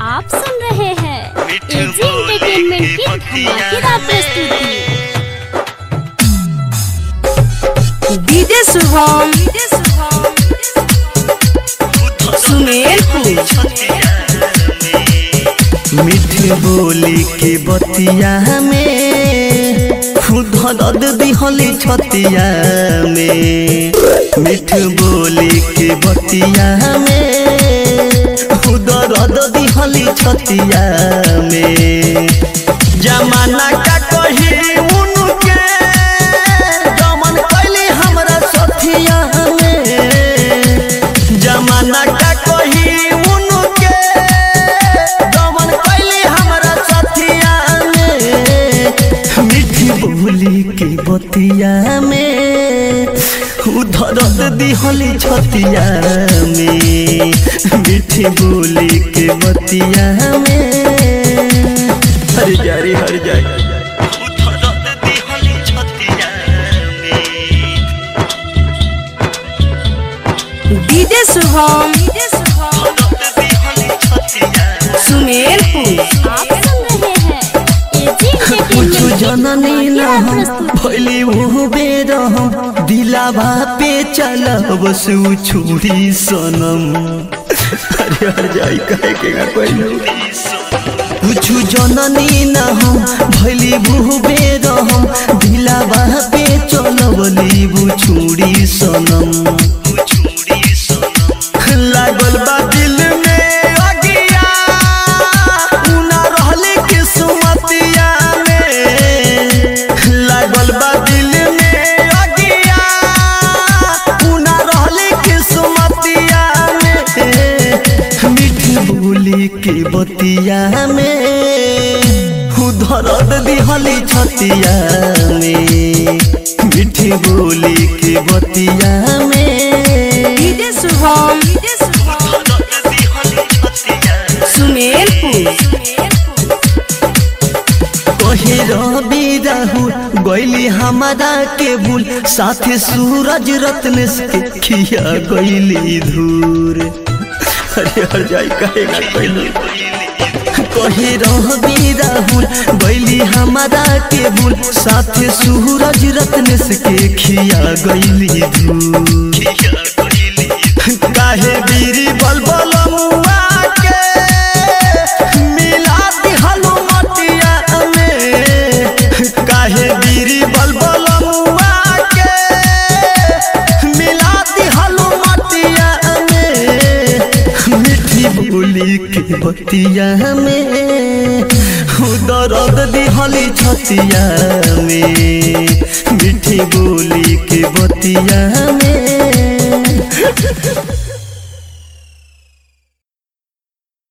आप सुन रहे हैं एजी एंटरटेनमेंट की धमाकेदार प्रस्तुति डीजे शुभम सुमेरपुर मीठ बोली के बतिया में खुद दद दिहली छतिया में मीठ बोली के बतिया में खुद दद दिहली छतिया में जमाना का कही उनके दमन कैली हमरा सथिया में जमाना का कही उनके दमन कैली हमरा सथिया में मीठी बोली के बतिया में उधरत दिहली छतिया में मीठी बोली के बतिया में हर जारी हर जारी उधरत दिहली छतिया में डीजे शुभम सुमेरपुर आप सुन रहे हैं एजी कुछ एंटरटेनमेंट की जननी न धमाकेदार हम प्रस्तुति भैली वो बेर हम दिलावा पे चलब सु छुरी सनम अरे हर जाई कहे के का कोई कुछ जननी न हम भैली वो बेर हम दिलावा पे चलब लीबू छुरी सनम लागल बा दिल में अगिया उना रहले किस्मतिया में लागल बा दिल में अगिया उना रहले किस्मतिया में मीठी बोली के बतिया में उधरत दिहली छतिया में मीठी बोली के बतिया में डीजे शुभम सुमेरपुर कहे रवि राहुल गैली हमारा के भूल साथे सूरज रत्न से खिया गैली धूर अरे हर जाई कहेगा कैली कहे रवि राहुल गैली हमारा के भूल साथे सूरज रत्न से खिया गैली धूर काहे बीरी बलबल मुआ के मिला दिहलु मटिया में काहे बीरी बलबल मुआ के मिला दिहलु मटिया में मीठी बोली के बतिया में दर्द दिहली छतिया में मीठी बोली के बतिया में